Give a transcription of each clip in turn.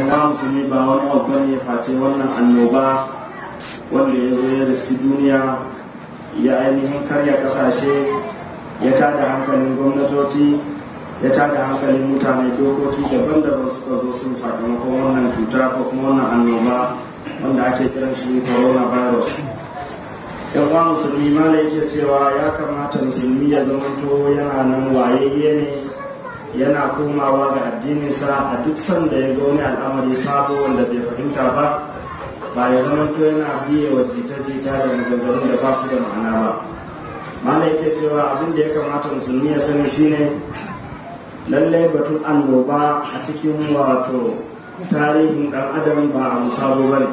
yawa musulmi ba wani abu ne face wannan annoba wanda ya zo ya riski duniya ya ainihin karya kasashe ya tada hankalin gwamnatoci ya tada hankalin mutane dokoki daban-daban suka zo sun sakamakon wannan cuta ko kuma wannan annoba wanda ake kiran shi coronavirus yan uwa musulmi ma da yake cewa ya kamata musulmi ya zamanto yana nan wayayye ne yana komawa ga addininsa a duk sanda ya ga wani al'amari sabo wanda bai fahimta ba ba ya zamanto yana biye wa jita-jita da maganganun da ba su da ma'ana ba mala yake cewa abin da ya kamata musulmi ya sani shine lallai batun annoba a cikin wato tarihin dan adam ba a musabo ba ne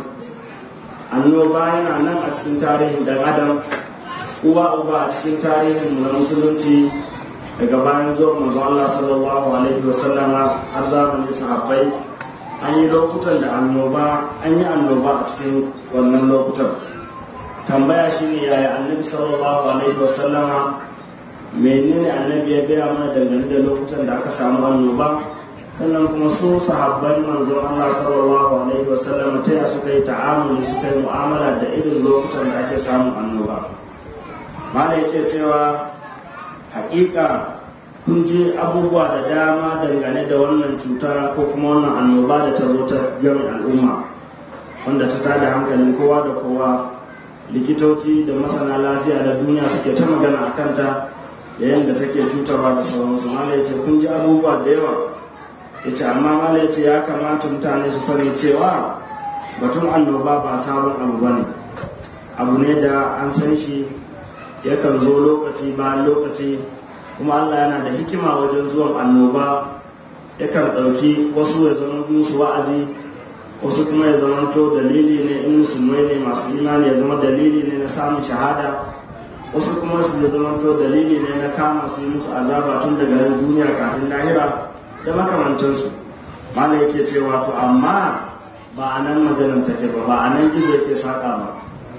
annoba yana nan a cikin tarihin dan adam uwa uba a cikin tarihin na musulunci daga bayan zuwa manzo Allah sallallahu alaihi wasallama har zamanin sahabbai an yi lokutan da annoba an yi annoba a cikin wannan lokutan tambaya shine yaya annabi sallallahu alaihi wasallama menene annabi ya gaya mana dangane da lokutan da aka samu annoba sannan kuma su sahabban manzon Allah sallallahu alaihi wasallam ta ya suka yi ta'amuli suka yi mu'amala da irin lokutan da ake samun annoba mana yake cewa hakika kun ji abubuwa da dama dangane da wannan cuta ko kuma wannan annoba da ta zo ta gami al'umma wanda ta tada hankalin kowa da kowa likitoci da masana lafiya da duniya suke ta magana a kanta da yadda take cutarwa da sauransu mala ya ce kun ji abubuwa da yawa ya ce amma mala ya ce ya kamata mutane su sani cewa batun annoba ba sabon abu ba ne abu ne da an san shi yakan zo lokaci bayan lokaci kuma allah yana da hikima wajen zuwan annoba yakan ɗauki wasu ya zama musu wa'azi wasu kuma ya zama to dalili ne in musulmai ne masu imani ya zama dalili ne na samun shahada wasu kuma su ya zama to dalili ne na kama su yi musu azaba tun daga nan duniya kafin lahira da makamantansu mana yake cewa to amma ba a nan maganin take ba ba a nan gizo yake saƙa ba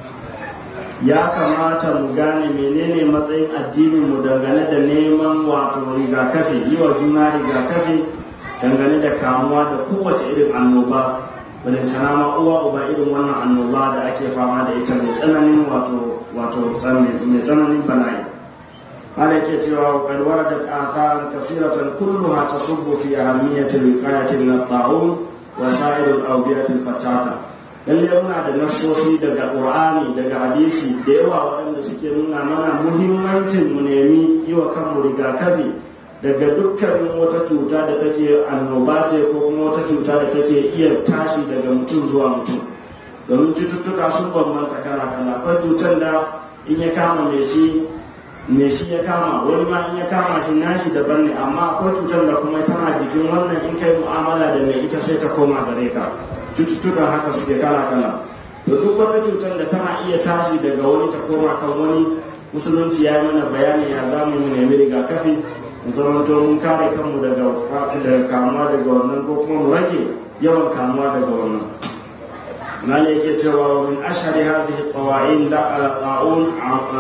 ya kamata mu gane menene matsayin addinin mu dangane da neman wato rigakafi yi wa juna rigakafi dangane da kamuwa da kowace irin annoba balintana ma uwa uba irin wannan annoba da ake fama da ita mai tsananin wato wato mai tsananin bala'i ana ke cewa qad waradat atharan kasiratan kulluha tasubbu fi ahammiyati wiqayati min at-ta'un wa sa'ir al-awbiyati al-fataka lalle muna da nasosi daga qur'ani daga hadisi da yawa waɗanda suke nuna mana muhimmancin mu nemi yi wa kanmu rigakafi daga dukkanin wata cuta da take annoba ce ko kuma wata cuta da take iya tashi daga mutum zuwa mutum domin cututtuka sun bambanta kala kala akwai cutar da in ya kama mai shi mai shi ya kama wani ma in ya kama shi nashi daban ne amma akwai cutar da kuma tana jikin wannan in kai mu'amala da mai ita sai ta koma gare ka cututtukan haka suke kala kala to duk wata cutar da tana iya tashi daga wani ta koma kan wani musulunci ya yi mana bayani ya za mu nemi rigakafi mu zama to mun kare kanmu daga kamuwa daga wannan ko kuma mu rage yawan kamuwa daga wannan ما yake cewa min ashari hadhihi qawain da'un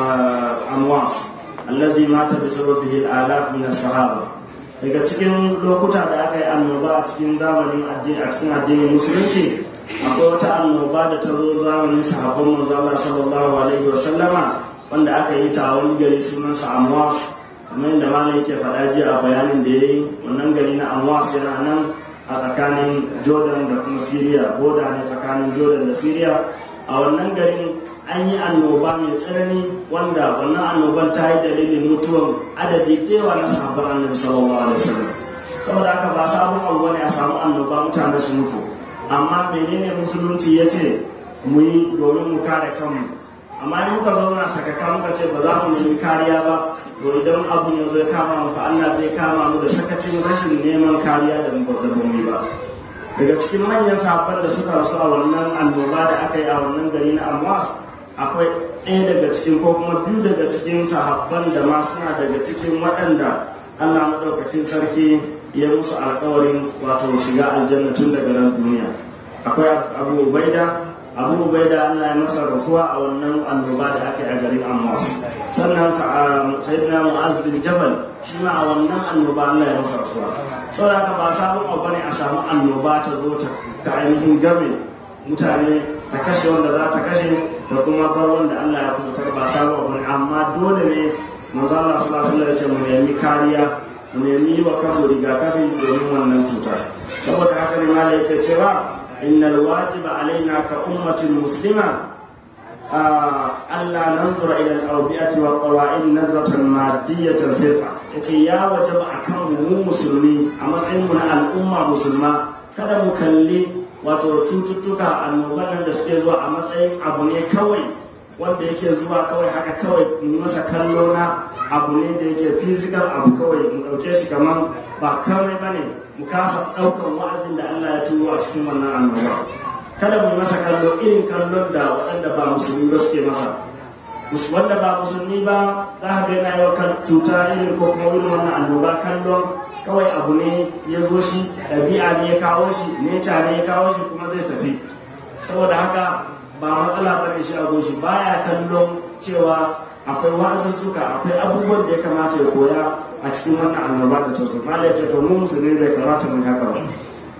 amwas allazi mata bi sababihi al-alaf min as-sahaba daga cikin lokuta da aka yi annoba a cikin zamanin addini a cikin addinin musulunci akwai wata annoba da ta zo zamanin sahabban manzo Allah sallallahu alaihi wa sallama wanda aka yi ta wani gari sunansa amwas kamar yadda malam yake faɗa jiya a bayanin da ya yi wannan gari na amwas yana nan a tsakanin jordan da kuma syria boda ne tsakanin jordan da syria a wannan garin an yi annoba mai tsanani wanda wannan annoban ta yi dalilin mutuwan adadi ɗewa na sahabban annabi sallallahu alaihi wasallam saboda haka ba sabon abu ne a samu annoba mutane su mutu amma menene musulunci ya ce mu yi domin mu kare kanmu amma in muka zauna sakaka muka ce ba za mu nemi kariya ba to idan abu ne zai kama mu fa Allah zai kama mu da sakacin rashin neman kariya da mu ba daga cikin manyan sahabban da suka rasu a wannan annoba da aka yi a wannan gari na Amwas akwai ɗaya daga cikin ko kuma biyu daga cikin sahabban da ma suna daga cikin waɗanda Allah maɗaukakin sarki ya musu alƙawarin wato shiga aljanna tun daga nan duniya akwai Abu Ubaida Abu Ubaida Allah ya masa rasuwa a wannan annoba da aka yi a garin Amwas sannan sayyidina Mu'az bin Jabal shi ma a wannan annoba Allah ya masa rasuwa saboda haka ba sabon abu ne a samu annoba ta zo ta ta ainihin game mutane ta kashe wanda za ta kashe da kuma bar wanda Allah ya kubutar ba sabo bane amma dole ne manzo Allah sallallahu alaihi wasallam mu nemi kariya mu nemi wa kanmu rigakafi domin wannan cutar saboda haka ne malai yake cewa innal wajiba alaina ka ummatin muslima Allah nanzura ila al-awbiyati wa qawaid nazratan madiyatan sirfa yace ya wajaba akan mu musulmi a matsayin mu na al'umma musulma kada mu kalli wato cututtuka annoban da suke zuwa a matsayin abu ne kawai wanda yake zuwa kawai haka kawai mu masa kallo na abu ne da yake physical abu kawai mu dauke shi kaman ba kawai bane mu kasa daukan wa'azin da Allah ya turo a cikin wannan annoba kada mu masa kallo irin kallon da waɗanda ba musulmi ba suke masa wanda ba musulmi ba za ka ga yana yau kan cuta irin ko kuma irin wannan annoba kallon kawai abu ne ya zo shi ɗabi'a ne ya kawo shi neca ne ya kawo shi kuma zai tafi saboda haka ba matsala ba ne shi a zo shi baya kallon cewa akwai wa'azuzzuka akwai abubuwan da ya kamata ya koya a cikin wannan annoba da ta zo malai ce to mu musulmi bai kamata mu haka ba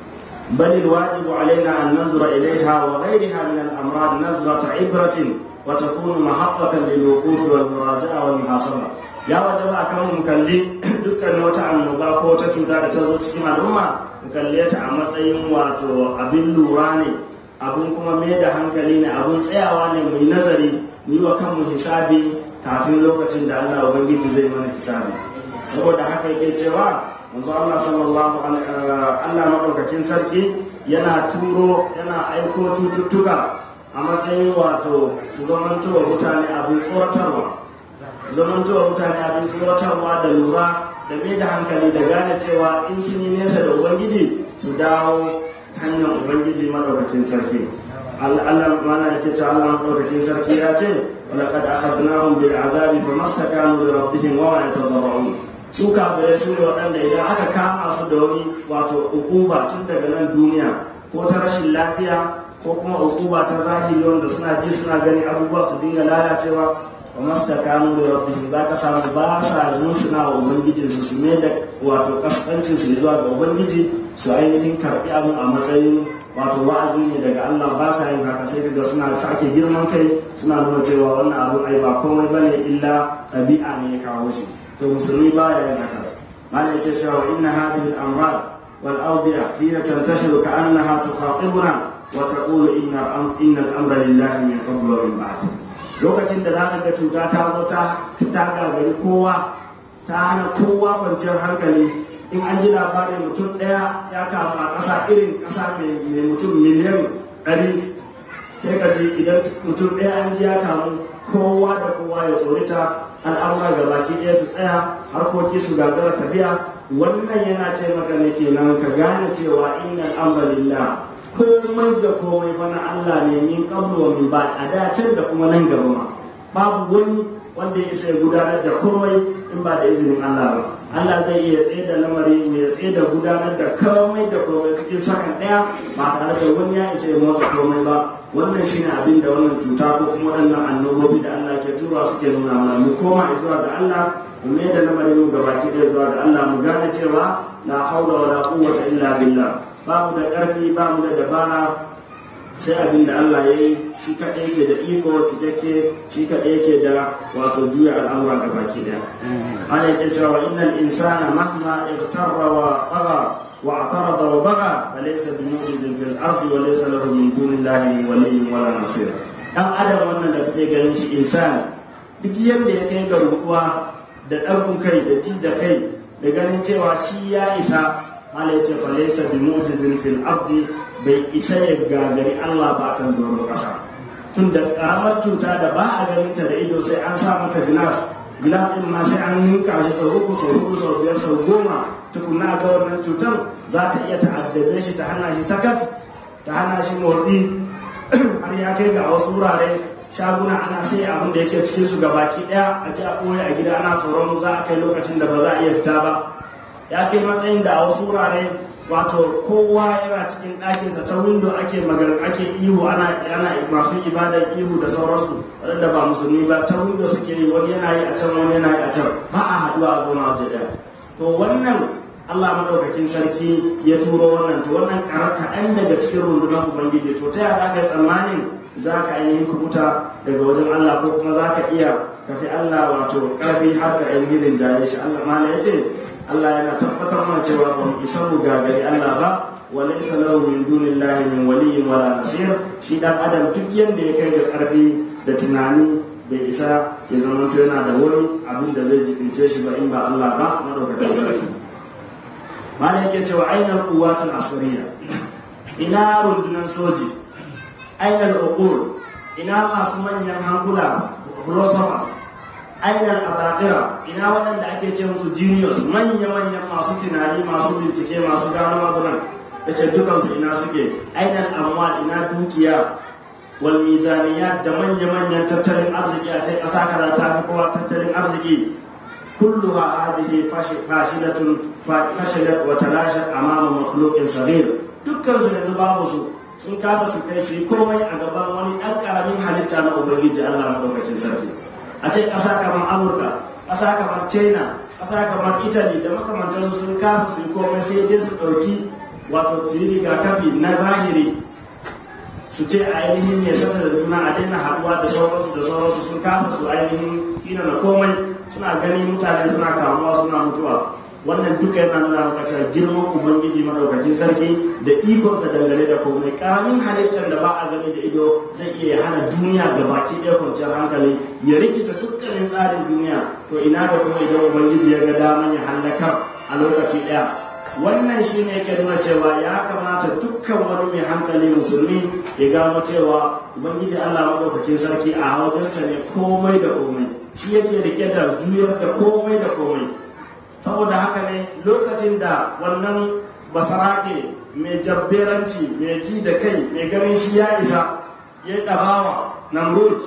بل الواجب علينا أن ننظر إليها وغيرها من الأمراض نظرة عبرة وتكون محقة للوقوف والمراجعة والمحاصرة ya waje ba kan mu kalli dukkan wata annoba ko ta cuta da ta zo cikin al'umma mu kalle ta a matsayin wato abin lura ne abun kuma mai da hankali ne abun tsayawa ne mai nazari mu yi wa kanmu hisabi kafin lokacin da Allah ubangiji zai mana hisabi saboda haka yake cewa manzo Allah sallallahu alaihi Allah madaukakin sarki yana turo yana aiko cututtuka a matsayin wato su zamanto wa mutane abin tsoratarwa su zamanto wa mutane abin tsoratarwa da lura da mai da hankali da gane cewa in sun yi nesa da ubangiji su dawo hanyar ubangiji madaukakin sarki Allah mana yake ta Allah madaukakin sarki ya ce ولقد أخذناهم بالعذاب فما استكانوا لربهم وما يتضرعون su kafirai su ne waɗanda idan aka kama su da wani wato ukuba tun daga nan duniya ko ta rashin lafiya ko kuma ukuba ta zahiri wanda suna ji suna gani abubuwa su dinga lalacewa wa mastakanu da rabbihim za ka samu ba sa suna wa ubangijin su su ne da wato kaskancin su zuwa ga ubangiji su ainihin karɓi abin a matsayin wato wa'azi ne daga Allah ba sa yin haka sai daga suna sake girman kai suna nuna cewa wannan abin ai ba komai bane illa ɗabi'a ne ya kawo shi to musulmi baya yin haka mana yake cewa inna hadhihi al-amrad wal awbiya hina tantashiru ka'annaha tukhatibuna wa taqulu inna inna al-amra lillahi min qabl wa min ba'd lokacin da zaka ga cuta ta zo ta ta gagari kowa ta hana kowa kwanciyar hankali in an ji labarin mutum ɗaya ya kama a ƙasa irin ƙasa mai mutum miliyan ɗari sai ka ji idan mutum ɗaya an ji ya kamu kowa da kowa ya tsorita al'amura ga baki ɗaya su tsaya harkoki su gagara tafiya wannan yana ce maka ne kenan ka gane cewa inna al'ambalillah komai da komai fa na Allah ne min qablu wa min ba'd a da can da kuma nan gaba ma babu wani wanda ya isa gudanar da komai in ba da izinin Allah ba Allah zai iya tsaye da lamari mai tsaye da gudanar da komai da komai cikin sakan ɗaya ba tare da wani ya isa ya motsa komai ba wannan shine abin da wannan cuta ko kuma waɗannan annobobi da Allah ke tura suke nuna mana mu koma zuwa ga Allah mu mai da lamarin mu gabaki ɗaya zuwa ga Allah mu gane cewa la haula wala quwwata illa billah ba mu da ƙarfi ba mu da dabara sai abin da Allah ya yi shi kaɗai yake da iko cikakke shi kaɗai yake da wato juya al'amura ga baki ɗaya ana yake cewa innal insana mahma igtarra wa bagha wa atarada wa bagha falaysa bi mu'jizin fil ardi wa laysa lahu min dunillahi min waliyyin wala nasir dan adam wannan da kake ganin shi insani duk yanda ya kai ga rukuwa da ɗagun kai da ji da kai da ganin cewa shi ya isa mala yace falaysa bi mu'jizin fil ardi bai isa ya gagari Allah ba kan doron ƙasa tun da ƙaramar cuta da ba a ganin ta da ido sai an sa mata gilas gilas ɗin ma sai an ninka shi sau uku sau uku sau biyar sau goma tukunna ga wannan cutar za ta iya ta'addabe shi ta hana shi sakat ta hana shi motsi har ya kai ga wasu wurare shaguna ana sai abin da yake cikin su gabaki ɗaya a ji a ɓoye a gida ana tsoron za a kai lokacin da ba za a iya fita ba ya kai matsayin da a wasu wurare wato kowa yana cikin ɗakinsa ta windo ake magar ake ihu ana ana masu ibadar ihu da sauransu waɗanda ba musulmi ba ta windo suke yi wani yana yi a can wani yana yi a can ba a haɗuwa a zama da ɗaya to wannan Allah madaukakin sarki ya turo wannan to wannan karar kaɗan daga cikin rundunar ubangiji to ta yaya ka yi tsammanin za ka ainihin kubuta daga wajen Allah ko kuma za ka iya kafi Allah wato ƙarfi har ka ainihin rinjaye shi Allah ma ya ce Allah yana tabbatar mana cewa ba mu isa mu gagari Allah ba wa laysa lahu min dunillahi min waliyyin wala nasir shi dan adam duk yanda ya kai da ƙarfi da tunani bai isa ya zama to yana da wani abin da zai jibince shi ba in ba Allah ba madaukakin sarki malam yake cewa ainihin kuwatul asuriya ina rundunar soji ainihin uqul ina masu manyan hankula philosophers ainihin abadira ina waɗanda ake ce musu genius manya-manyan masu tunani masu bincike masu gano magunan da ce dukansu ina suke ainihin amwal ina dukiya wal mizaniya da manya-manyan tattalin arziki a ce ƙasa kaza ta fi kowa tattalin arziki كلها هذه فاشلة فشلت وتلاشت أمام مخلوق صغير dukkan su yanzu babu su sun kasa su kai su yi komai a gaban wani ɗan ƙaramin halitta na ubangiji Allah madaukakin sarki a ce ƙasa kamar Amurka ƙasa kamar China ƙasa kamar Italy da makamantar sun kasa su yi komai sai dai su ɗauki wato su yi rigakafi na zahiri su ce a ainihin ne sata da juna a daina haɗuwa da sauransu da sauransu sun kasa su ainihin tsina na komai suna gani mutane suna kamuwa suna mutuwa wannan duka yana nuna maka cewa girman ubangiji madaukakin sarki da ikonsa dangane da komai karamin halittar da ba a gani da ido zai iya hana duniya ga baki ɗaya kwanciyar hankali ya rikita dukkanin tsarin duniya to ina da kuma idan ubangiji ya ga daman ya hallakar a lokaci ɗaya wannan shi ne yake nuna cewa ya kamata dukkan wani mai hankali musulmi ya gano cewa ubangiji allah madaukakin sarki a wajensa ne komai da komai shi yake rike da juyar da komai da komai saboda haka ne lokacin da wannan basarake mai jabberanci mai ji da kai mai ganin shi ya isa ya yi ɗabawa namrud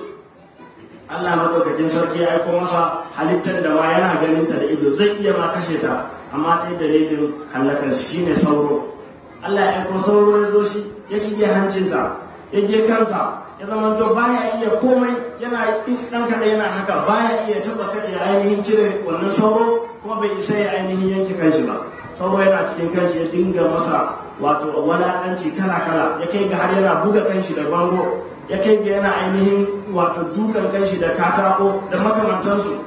allah madaukakin sarki ya aiko masa halittar da ma yana ganin ta da ido zai iya ma kashe ta amma ta yi dalilin hallakar shi ne sauro allah ya aiko sauro ya zo shi ya shige hancinsa ya je kansa ya zama to baya iya komai yana dan kada yana haka baya iya taba kada ya ainihin cire wannan sauro kuma bai isa ya ainihin yanke kanshi ba sauro yana cikin kanshi ya dinga masa wato walakanci kala kala ya kai ga har yana buga kanshi da bango ya kai ga yana ainihin wato dukan kanshi da katako da makamantansu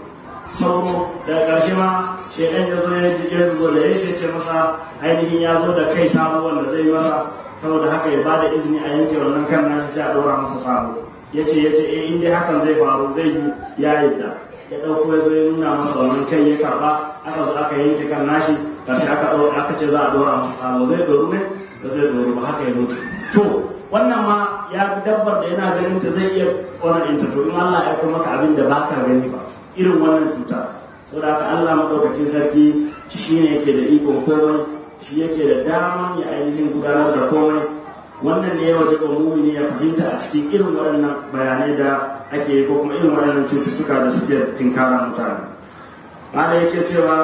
sauro daga ƙarshe ma shekan ya zo ya zo da ya ce masa ainihin ya zo da kai sabo wanda zai masa saboda haka ya bada izini a yanke wannan kan nashi sai a ɗora masa sabo ya ce ya ce eh inda hakan zai faru zai yi ya yadda ya ɗauko ya zo ya nuna masa wannan kai ya karɓa aka zo aka yanke kan nashi ƙarshe aka aka ce za a ɗora masa sabo zai ɗoru ne ba zai ɗoru ba haka ya mutu to wannan ma ya dabbar da yana ganin ta zai iya wannan ɗinta to in Allah ya kuma maka abin da baka gani ba irin wannan cuta saboda haka Allah madaukakin sarki shine yake da ikon komai shi yake da daman ya ainihin gudanar da komai wannan ne ya waje ga mumini ya fahimta a cikin irin waɗannan bayanai da ake yi ko kuma irin waɗannan cututtuka da suke tinkara mutane mana yake cewa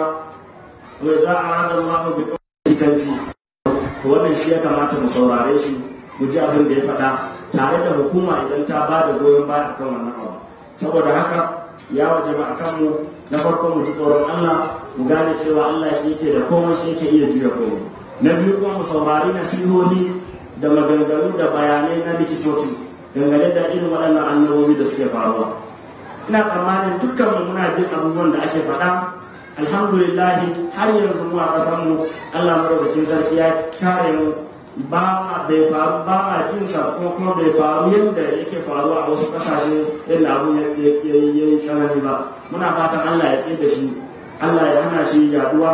wai za a hada Allah bi kitanci wannan shi ya kamata mu saurare shi mu ji abin da ya faɗa tare da hukuma idan ta ba da goyon baya kan wannan abu saboda haka ya waje ba a kanmu na farko mu ji tsoron Allah mu gane cewa Allah shi yake da komai shi yake iya juya komai na biyu kuma mu saurari nasihohi da maganganu da bayanai na likitoci dangane da irin waɗannan annabobi da suke faruwa ina tsammanin dukkan mu muna jin abubuwan da ake faɗa alhamdulillahi har yanzu mu a ƙasar mu Allah madaukakin sarki ya kare mu ba ma bai faru ba ma jin sa kuma kuma bai faru yadda yake faruwa a wasu ƙasashe yadda abu ya yi tsanani ba muna fatan Allah ya tsaye da shi Allah ya hana shi yaduwa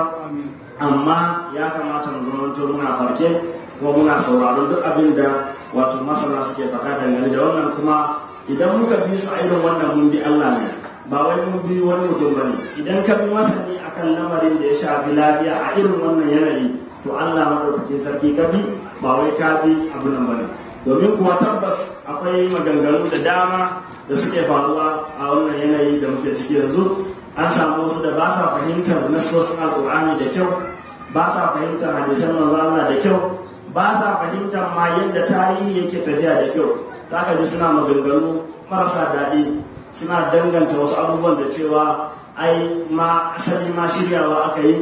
amma ya kamata mu zamanto muna farke kuma muna sauraron duk abin da wato masana suke faɗa dangane da wannan kuma idan muka bi su a irin wannan mun bi Allah ne ba wai mun bi wani mutum ba ne idan ka bi masani akan lamarin da ya shafi lafiya a irin wannan yanayi to Allah madaukakin sarki ka bi ba wai ka bi abu nan bane domin kuwa tabbas akwai maganganu da dama da suke faruwa a wannan yanayi da muke ciki yanzu an samu wasu da ba sa fahimtar nasosin alkur'ani da kyau ba sa fahimtar hadisan manzo Allah da kyau ba sa fahimtar ma yadda tarihi yake tafiya da kyau zaka ji suna maganganu marasa daɗi suna danganta wasu abubuwan da cewa ai ma asali ma shiryawa aka yi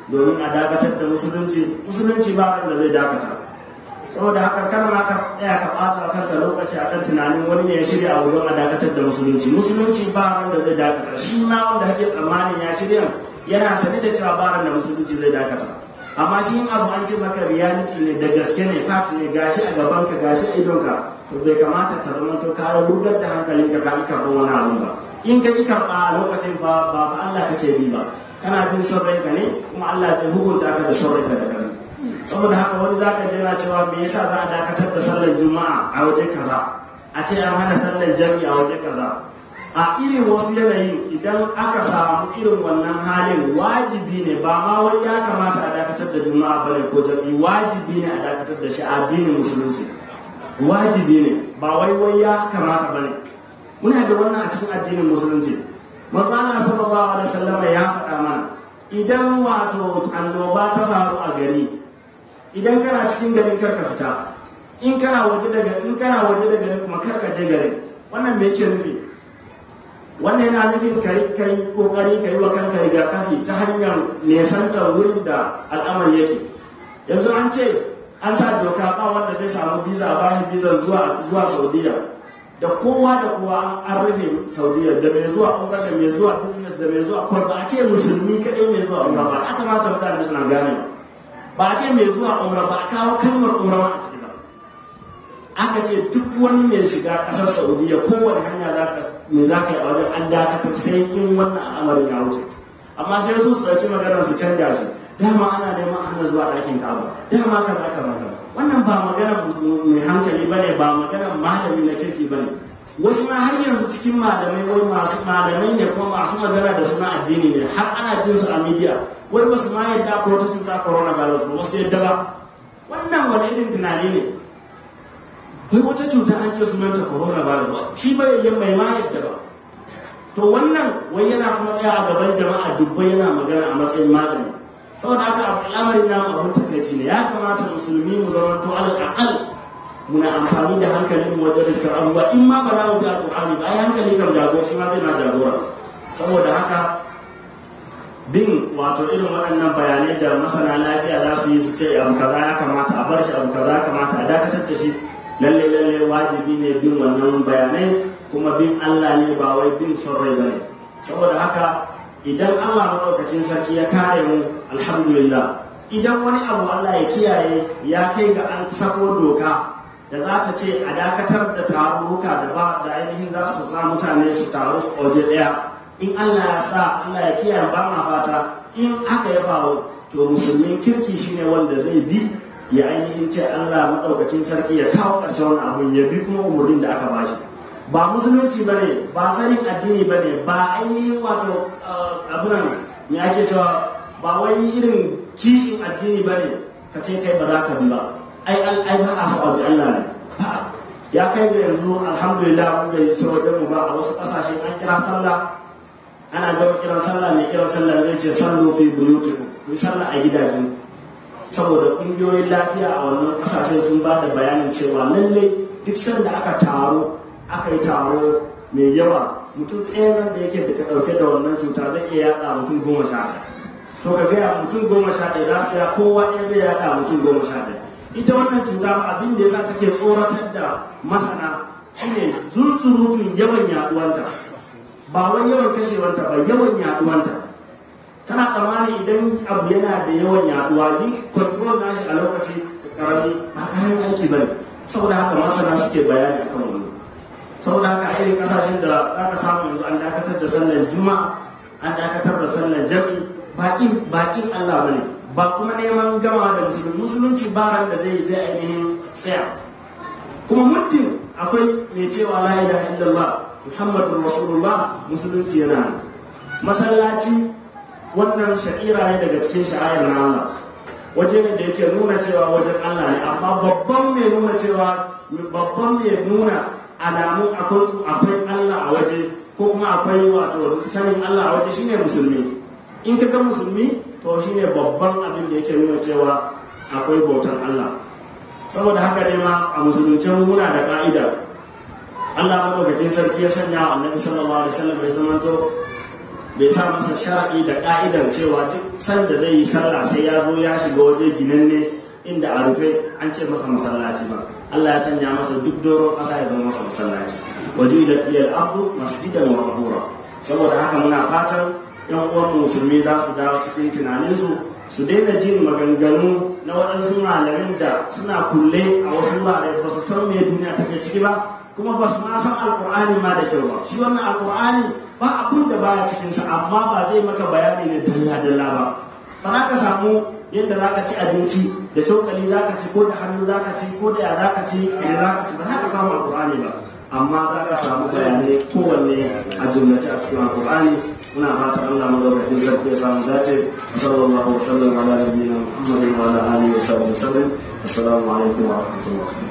domin a dakatar da musulunci musulunci ba da zai dakata saboda haka kar ma ka tsaya ka ɓata kanka lokaci a kan tunanin wani ne ya shirya abu don a dakatar da musulunci musulunci ba da zai dakata shi ma wanda kake tsammanin ya shirya yana sani da cewa ba da musulunci zai dakata amma shi abu an ce maka reality ne da gaske ne fact ne gashi a gaban ka gashi a idonka to bai kamata ka zama to ka rugar da hankalin ka ka karɓar wani abu ba in ka ki karɓa a lokacin fa ba fa Allah kake bi ba kana bin son ranka ne kuma Allah zai hukunta ka da son ranka da kai saboda haka wani za ka jira cewa me yasa za a dakatar da sallar juma'a a waje kaza a ce an hana sallar jami'a a waje kaza a irin wasu yanayin idan aka samu irin wannan halin wajibi ne ba ma wai ya kamata a dakatar da juma'a bane ko jami'i wajibi ne a dakatar da shi a addinin musulunci wajibi ne ba wai wai ya kamata bane muna da wannan a cikin addinin musulunci manzo Allah sallallahu alaihi wasallam ya faɗa mana idan wato annoba ta faru a gari idan kana cikin garin karka fita in kana waje daga in kana waje daga garin kuma karka je garin wannan me yake nufi wannan yana nufin kai kai kokari kai wa kanka rigakafi ta hanyar nesantar wurin da al'amari yake yanzu an ce an sa doka ba wanda zai samu biza ba shi bizan zuwa zuwa saudiya da kowa da kowa an rufe saudiya da mai zuwa umra da mai zuwa business da mai zuwa kwar ba a ce musulmi kadai mai zuwa umra ba a kamata mutane suna gane ba a ce mai zuwa umra ba a kawo kalmar umra ba a ciki ba aka ce duk wani mai shiga kasar saudiya kowane hanya za ka me za ka yi a wajen an dakatar sai in wannan al'amarin ya wuce amma sai su su ɗauki maganar su canja shi dama ana neman ana zuwa ɗakin kaba dama ka za ka magana wannan ba magana mai hankali ba ne ba magana malami na kirki ba ne wasu ma har yanzu cikin malamai wai masu malamai ne kuma masu magana da suna addini ne har ana jin su a media wai ba su ma yadda ko wata cuta coronavirus ba wasu yadda ba wannan wani irin tunani ne wai wata cuta an ce sunanta coronavirus ba shi ba yayyan mai ma yadda ba to wannan wai yana kuma tsaya a gaban jama'a dubbai yana magana a matsayin malami saboda haka al'amarin namu abin takaici ne ya kamata musulmi mu zama to alal aqal muna amfani da hankalin mu wajen riskar abubuwa in ma ba za mu bi alqur'ani ba ai hankali kan jagora shi ma zai na jagora saboda haka bin wato irin waɗannan bayanai da masana lafiya za su yi su ce abu kaza ya kamata a bar shi abu kaza ya kamata a dakatar da shi lalle lalle wajibi ne bin wannan bayanai kuma bin Allah ne ba wai bin son rai bane saboda haka idan Allah maɗaukakin sarki ya kare mu alhamdulillah idan wani abu Allah ya kiyaye ya kai ga an sako doka da za ta ce a dakatar da tarurruka da ba da ainihin za su sa mutane su taru a waje ɗaya in Allah ya sa Allah ya kiyaye ba ma fata in aka ya faru to musulmin kirki shine wanda zai bi ya ainihin ce Allah maɗaukakin sarki ya kawo ƙarshen wani abu ya bi kuma umarnin da aka bashi ba musulunci ba ne ba sanin addini ba ne ba ainihin wato abunan me ake cewa ba wani irin kishin addini ba ne ka ce kai ba za ka bi ba ai ai ba a so bi Allah ne ba ya kai ga yanzu alhamdulillah mun bai so da mu ba a wasu kasashe an kira sallah ana gaba kiran sallah mai kiran sallah zai ce sallu fi buyutikum ku sallah a gidajen saboda kungiyoyin lafiya a wannan kasashe sun ba da bayanin cewa lallai duk sanda aka taro aka yi taro mai yawa mutum ɗaya nan da yake da ka ɗauke da wannan cuta zai iya yaɗa mutum goma sha ɗaya to ka gaya mutum goma sha ɗaya za su ya kowa ɗaya zai yaɗa mutum goma sha ɗaya ita wannan cuta abin da ya sa take tsoratar da masana shine zunzurutun yawan yaɗuwanta ba wai yawan kashewanta ba yawan yaɗuwanta kana tsammani idan abu yana da yawan yaɗuwa ni control nashi a lokaci karami ba kayan aiki ba ne saboda haka masana suke bayani akan wannan saboda haka irin kasashen da aka samu yanzu an dakatar da sallar juma'a an dakatar da sallar jami baƙin baƙin Allah bane ba kuma neman gama da musulmi musulunci baran da zai zai ainihin tsaya kuma muddin akwai mai cewa la ilaha illallah muhammadur rasulullah musulunci yana masallaci wannan sha'ira ne daga cikin sha'ayar na Allah waje ne da yake nuna cewa wajen Allah ne amma babban mai nuna cewa babban mai nuna alamu akwai Allah a waje ko kuma akwai wato sanin Allah a waje shine musulmi in ka ga musulmi to shine babban abin da yake nuna cewa akwai bautar Allah saboda haka ne ma a musulunce muna da ka'ida Allah madaukakin sarki ya sanya wa annabi sallallahu alaihi wasallam ya zamanto bai sa masa sharaɗi da ƙa'idar cewa duk sanda zai yi sallah sai ya zo ya shiga waje ginanne inda a rufe an ce masa masallaci ba Allah ya sanya masa duk doron ƙasa ya zama masa masallaci waje da iyal abu masjidan wa mahura saboda haka muna fatan yan uwan musulmi za su dawo cikin tunaninsu su daina jin maganganu na waɗansu malamin da suna kulle a wasu wurare ba su san me duniya take ciki ba kuma ba su ma san alkur'ani ma da kyau ba shi wannan alkur'ani ba abin da baya cikinsa amma ba zai maka bayani ne dalla dalla ba ba za ka samu yadda za ka ci abinci da cokali za ka ci ko da hannu za ka ci ko da ya za ka ci da za ka ci ba za ka samu alkur'ani ba amma za ka samu bayanai kowanne a jumlace a cikin alkur'ani muna fatan Allah madaukakin sarki ya samu dace sallallahu alaihi wa sallam ala nabiyina muhammadin wa ala alihi wa sahbihi wa sallam assalamu alaikum wa rahmatullahi